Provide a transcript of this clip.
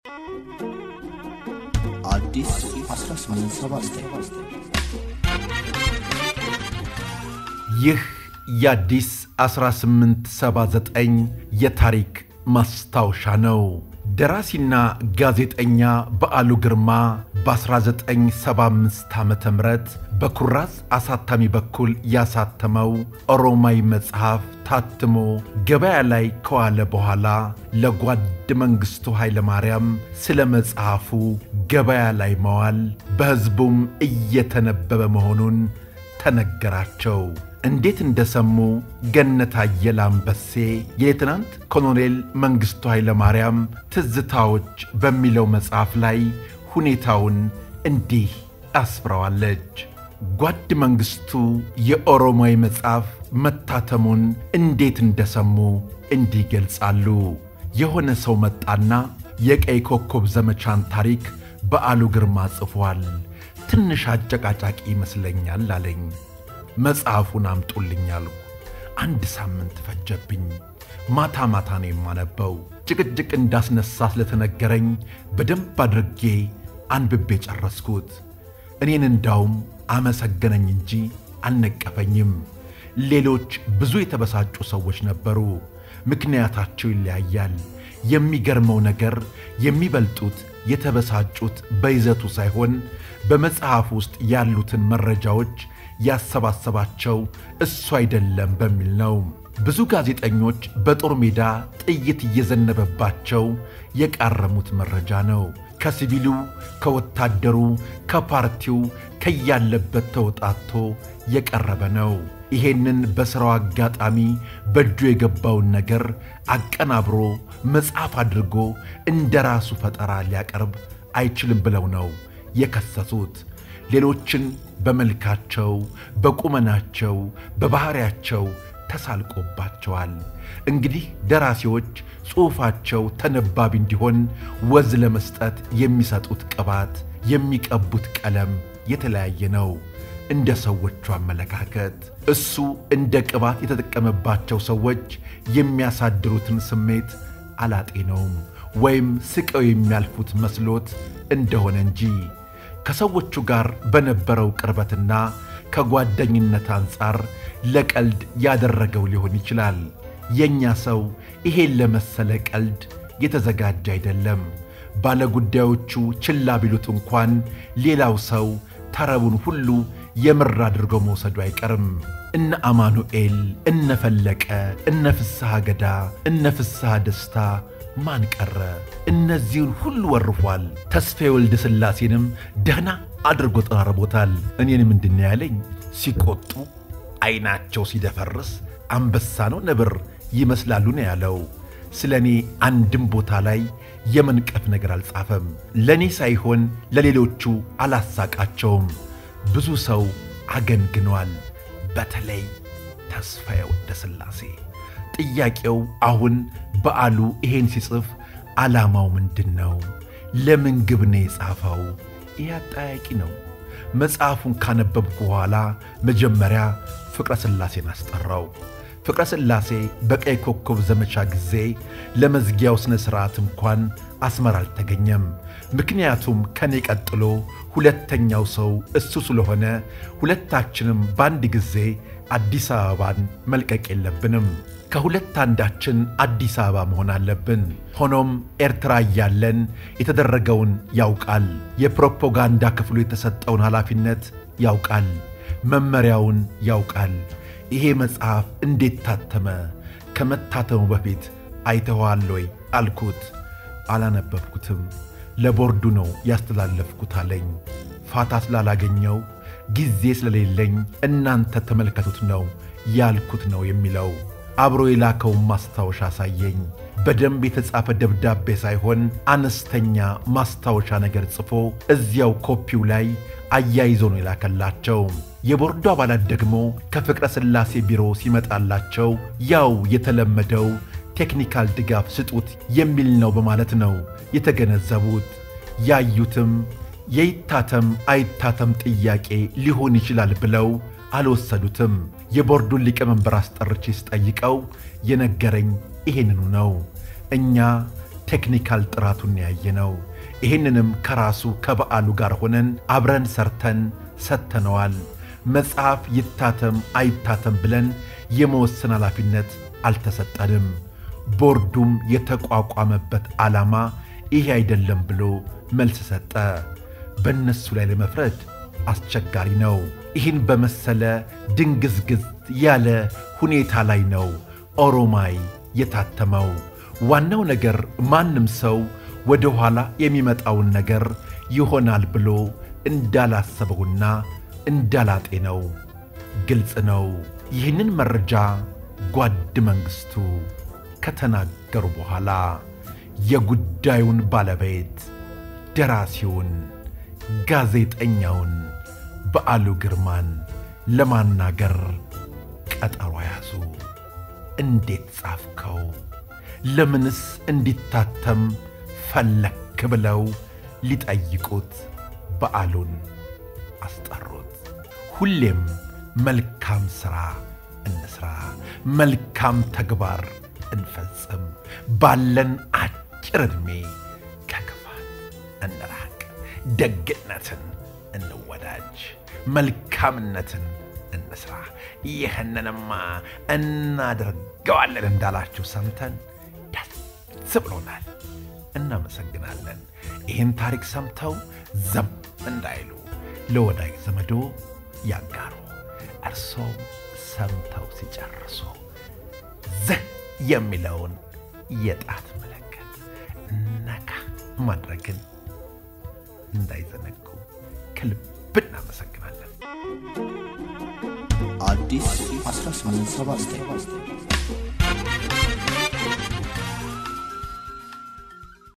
አዲስ 1879 ይህ የአዲስ 1879 የታሪክ ማስታወሻ ነው። ደራሲና ጋዜጠኛ በዓሉ ግርማ በ1975 ዓ ም በኩራዝ አሳታሚ በኩል ያሳተመው ኦሮማይ መጽሐፍ ታትሞ ገበያ ላይ ከዋለ በኋላ ለጓድ መንግሥቱ ኃይለማርያም ስለ መጽሐፉ ገበያ ላይ መዋል በሕዝቡም እየተነበበ መሆኑን ተነገራቸው። እንዴት እንደሰሙ ገነት አየለ አንበሴ የሌትናንት ኮሎኔል መንግሥቱ ኃይለማርያም ትዝታዎች በሚለው መጽሐፍ ላይ ሁኔታውን እንዲህ አስፍረዋለች። ጓድ መንግሥቱ የኦሮሞይ መጽሐፍ መታተሙን እንዴት እንደሰሙ እንዲህ ይገልጻሉ። የሆነ ሰው መጣና የቀይ ኮከብ ዘመቻን ታሪክ በዓሉ ግርማ ጽፏል፣ ትንሽ አጨቃጫቂ ይመስለኛል አለኝ። መጽሐፉን አምጡልኝ አልኩ። አንድ ሳምንት ፈጀብኝ። ማታ ማታ ነው የማነበው። ጭቅጭቅ እንዳስነሳ ስለተነገረኝ በደንብ አድርጌ አንብቤ ጨረስኩት። እኔን እንዳውም አመሰገነኝ እንጂ አልነቀፈኝም። ሌሎች ብዙ የተበሳጩ ሰዎች ነበሩ። ምክንያታቸው ይለያያል። የሚገርመው ነገር የሚበልጡት የተበሳጩት በይዘቱ ሳይሆን በመጽሐፍ ውስጥ ያሉትን መረጃዎች ያሰባሰባቸው እሱ አይደለም በሚል ነው። ብዙ ጋዜጠኞች በጦር ሜዳ ጥይት እየዘነበባቸው የቃረሙት መረጃ ነው። ከሲቪሉ፣ ከወታደሩ፣ ከፓርቲው ከያለበት ተውጣቶ የቀረበ ነው። ይሄንን በሥራው አጋጣሚ በእጁ የገባውን ነገር አቀናብሮ መጽሐፍ አድርጎ እንደ ራሱ ፈጠራ ሊያቀርብ አይችልም ብለው ነው የከሰሱት። ሌሎችን በመልካቸው፣ በቁመናቸው፣ በባሕሪያቸው ተሳልቆባቸዋል። እንግዲህ ደራሲዎች ጽሑፋቸው ተነባቢ እንዲሆን ወዝ ለመስጠት የሚሰጡት ቅባት፣ የሚቀቡት ቀለም የተለያየ ነው። እንደ ሰዎቹ አመለካከት እሱ እንደ ቅባት የተጠቀመባቸው ሰዎች የሚያሳድሩትን ስሜት አላጤነውም ወይም ስቀው የሚያልፉት መስሎት እንደሆነ እንጂ ከሰዎቹ ጋር በነበረው ቅርበትና ከጓደኝነት አንጻር ለቀልድ ያደረገው ሊሆን ይችላል። የእኛ ሰው ይሄን ለመሰለ ቀልድ የተዘጋጀ አይደለም። ባለጉዳዮቹ ችላ ቢሉት እንኳን ሌላው ሰው ተረቡን ሁሉ የምር አድርገው መውሰዱ አይቀርም። እነ አማኑኤል፣ እነ ፈለቀ፣ እነ ፍስሐ ገዳ፣ እነ ፍስሐ ደስታ ማን ቀረ? እነዚህን ሁሉ ወርፏል። ተስፋ የወልደ ሥላሴንም ደህና አድርጎ ጠራርቦታል። እኔን ምንድን ያለኝ ሲቆጡ ዐይናቸው ሲደፈርስ አንበሳ ነው ነብር ይመስላሉ ነው ያለው። ስለ እኔ አንድም ቦታ ላይ የመንቀፍ ነገር አልጻፈም። ለእኔ ሳይሆን ለሌሎቹ አላሳቃቸውም። ብዙ ሰው አገንግኗል። በተለይ ተስፋዬ ወልደ ሥላሴ። ጥያቄው አሁን በዓሉ ይሄን ሲጽፍ ዓላማው ምንድን ነው? ለምን ግብ ነው የጻፈው? ይህ አጠያቂ ነው። መጽሐፉን ካነበብኩ በኋላ መጀመሪያ ፍቅረ ሥላሴን አስጠራው። ፍቅረ ሥላሴ በቀይ ኮከብ ዘመቻ ጊዜ ለመዝጊያው ሥነ ሥርዓት እንኳን አስመራ አልተገኘም። ምክንያቱም ከኔ ቀጥሎ ሁለተኛው ሰው እሱ ስለሆነ ሁለታችንም በአንድ ጊዜ አዲስ አበባን መልቀቅ የለብንም። ከሁለት አንዳችን አዲስ አበባ መሆን አለብን። ሆኖም ኤርትራ እያለን የተደረገውን ያውቃል። የፕሮፓጋንዳ ክፍሉ የተሰጠውን ኃላፊነት ያውቃል። መመሪያውን ያውቃል። ይሄ መጽሐፍ እንዴት ታተመ? ከመታተሙ በፊት አይተኸዋል ወይ አልኩት። አላነበብኩትም፣ ለቦርዱ ነው ያስተላለፍኩት አለኝ። ፋታ ስላላገኘው ጊዜ ስለሌለኝ እናንተ ተመልከቱት ነው ያልኩት ነው የሚለው። አብሮ የላከውን ማስታወሻ አሳየኝ። በደንብ የተጻፈ ደብዳቤ ሳይሆን አነስተኛ ማስታወሻ ነገር ጽፎ እዚያው ኮፒው ላይ አያይዞ ነው የላከላቸው። የቦርዱ አባላት ደግሞ ከፍቅረ ሥላሴ ቢሮ ሲመጣላቸው ያው የተለመደው ቴክኒካል ድጋፍ ስጡት የሚል ነው በማለት ነው የተገነዘቡት። ያዩትም የይታተም አይታተም ጥያቄ ሊሆን ይችላል ብለው አልወሰዱትም። የቦርዱን ሊቀመንበር አስጠርቼ ስጠይቀው የነገረኝ ይሄንኑ ነው። እኛ ቴክኒካል ጥራቱን ያየ ነው። ይህንንም ከራሱ ከበዓሉ ጋር ሆነን አብረን ሰርተን ሰጥተነዋል። መጽሐፍ ይታተም አይታተም ብለን የመወሰን ኃላፊነት አልተሰጠንም። ቦርዱም የተቋቋመበት ዓላማ ይሄ አይደለም ብሎ መልስ ሰጠ። በእነሱ ላይ ለመፍረድ አስቸጋሪ ነው። ይህን በመሰለ ድንግዝግዝ ያለ ሁኔታ ላይ ነው ኦሮማይ የታተመው። ዋናው ነገር ማንም ሰው ወደ ኋላ የሚመጣውን ነገር ይሆናል ብሎ እንዳላሰበውና እንዳላጤነው ግልጽ ነው። ይህንን መረጃ ጓድ መንግሥቱ ከተናገሩ በኋላ የጉዳዩን ባለቤት ደራሲውን ጋዜጠኛውን በዓሉ ግርማን ለማናገር ቀጠሮ ያዙ። እንዴት ጻፍከው? ለምንስ እንዲታተም ፈለክ? ብለው ሊጠይቁት በዓሉን አስጠሩት። ሁሌም መልካም ሥራ እንስራ፣ መልካም ተግባር እንፈጽም፣ ባለን አጭር ዕድሜ ከክፋት እንራቅ፣ ደግነትን እንወዳጅ፣ መልካምነትን እንስራ። ይህንንማ እናደርገዋለን እንዳላችሁ ሰምተን ደስ ብሎናል። እናመሰግናለን። ይህን ታሪክ ሰምተው ዘም እንዳይሉ ለወዳጅ ዘመዶ ያጋሩ። እርሶም ሰምተው ሲጨርሱ ዝህ የሚለውን የጣት ምልክት ነካ ማድረግን እንዳይዘነጉ ከልብ እናመሰግናለን። አዲስ 1879